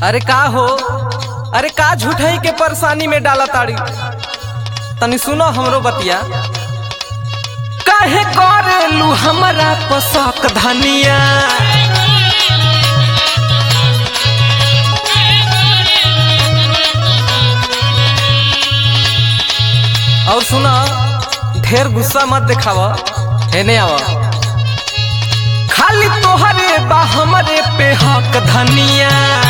अरे का हो अरे का झूठई के परेशानी में डाला ताड़ी तनी सुनो हमरो बतिया काहे करेलू हमरा पसक धनिया और सुना ढेर गुस्सा मत दिखाव हेने आवा खाली तोहरे बा हमरे पे हक धनिया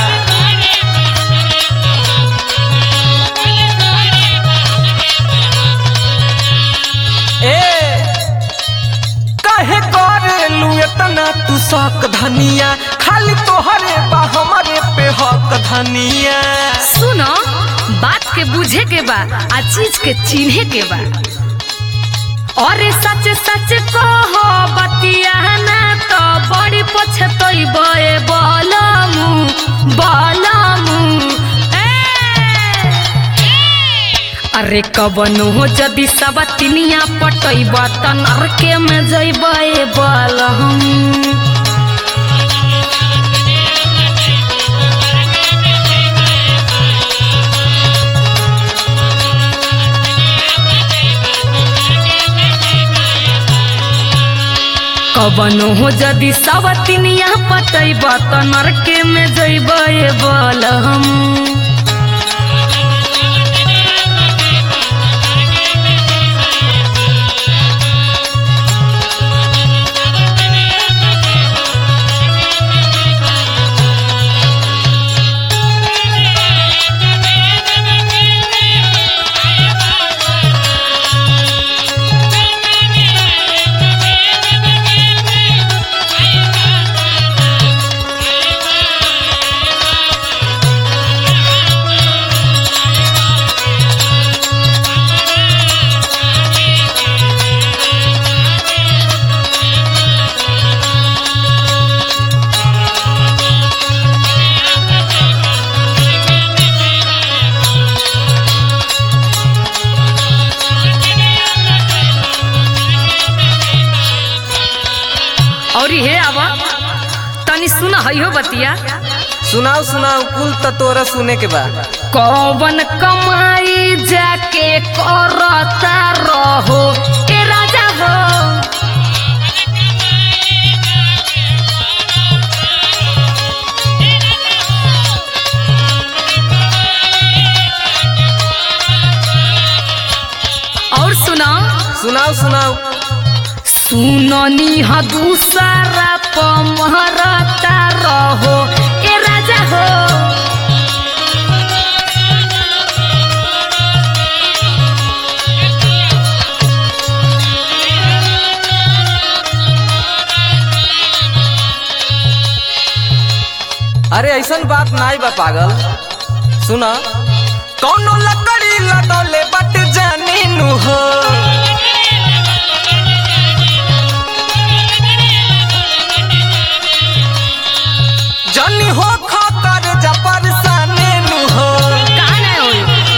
ए काहे करेलू इतना तू शक धनिया खाली तोहरे बा हमरे पे हक धनिया सुनो बात के बुझे के बा आ चीज के चिन्हे के बा और सच सच कहो बतिया ना तो बड़ी पछतई बे बलमु बलमु ए अरे कबनो हो जदि सब तिनिया पटैब त नरके में जैब बलहम कबनो हो जदि सब तिनिया पटैब त नरके में जैब बलहम और हे आवा तनी सुन हइयो बतिया सुनाओ सुनाओ कुल त तोरा सुने के बा कौवन कमाई जाके करता रहो ए राजा हो और सुना सुनाओ सुनाओ सुननी ह दूसरा पमहरता रहो ए राजा हो अरे ऐसन बात नाई बा पागल सुना कौनो लकड़ी लगौले बट जानी नु हो जानी हो खतर जा परेशानी नु हो कहाँ ना होई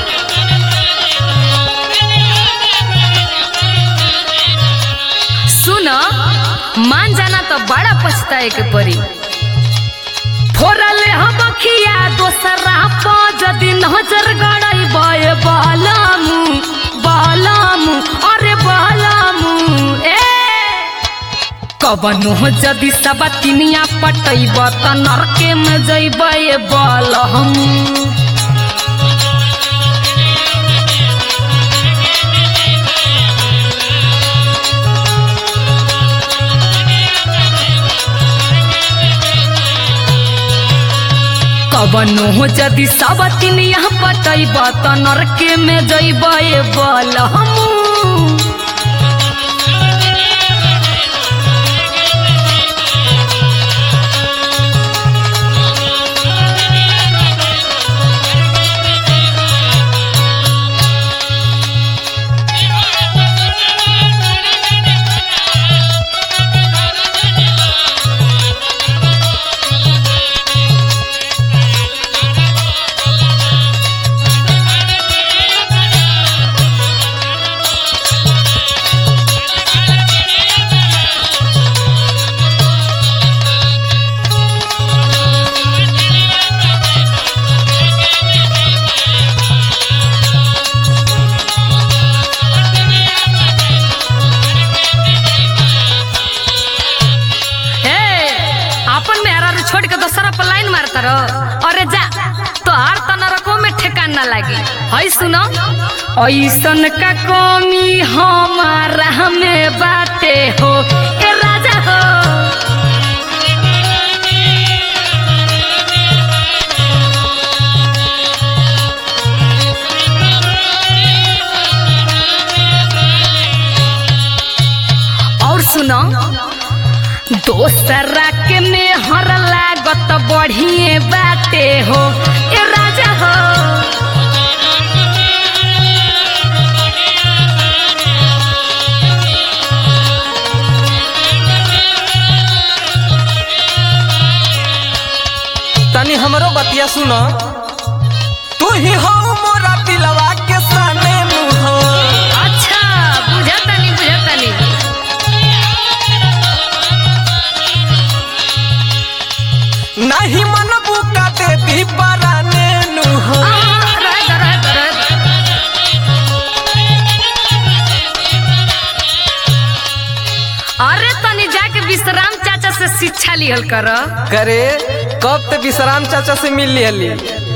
सुन मान जाना तो बड़ा पछताए के पड़ी फोरले हम खिया दोसरा प जदि नजर गड़ई बय बलमु बलमु अरे बलमु ए कबनो जदि सब तिनिया पटैब त नरके में जैब बलहमु कबनो हो जदि सब तिनिया पटैब त नरके में जैब बलहमु छोड़ के दोसरा पर लाइन मारता रह अरे जा तोहार त नरको में ठेकान ना लागी हई सुनो ऐसन का कमी हमारा में बाटे हो ए राजा हो और सुनो दोसरा के में हर लागत बढ़िए बाटे हो ए राजा हो तनी हमरो बतिया सुन तू ही हो मोरा दिलवा के साने मुँह अच्छा बुझतनी बुझतनी नहीं मन बुका दे दी पराने नुह आ, रह द, रह द, रह द। अरे तनी जाके विश्राम चाचा से शिक्षा लिहल कर करे कब ते विश्राम चाचा से मिल लियली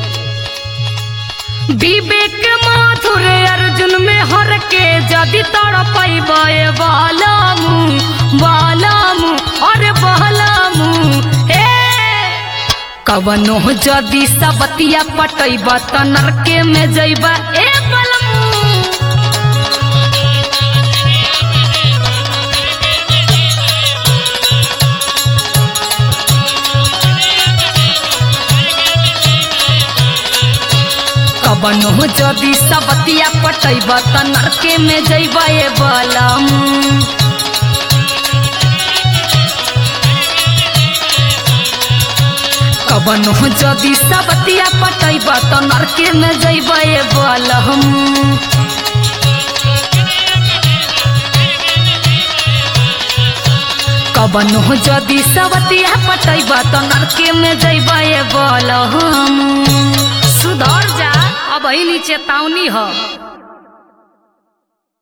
विवेक माथुर अर्जुन में हर के जदि तड़पैबे बालामू बालामू अरे बालामू हे कवनो जदि सबतिया पटैब त नरके में जैबा ए बलमू कवनो जदि सबतिया पटैब त नरके में जैब ए बलमू कवनो जदि सबतिया पटैब त नरके में जैब ए बलहम कवनो जदि सबतिया पटैब त नरके में जैब ए बलहम सुधर जा अब ही चेतावनी ह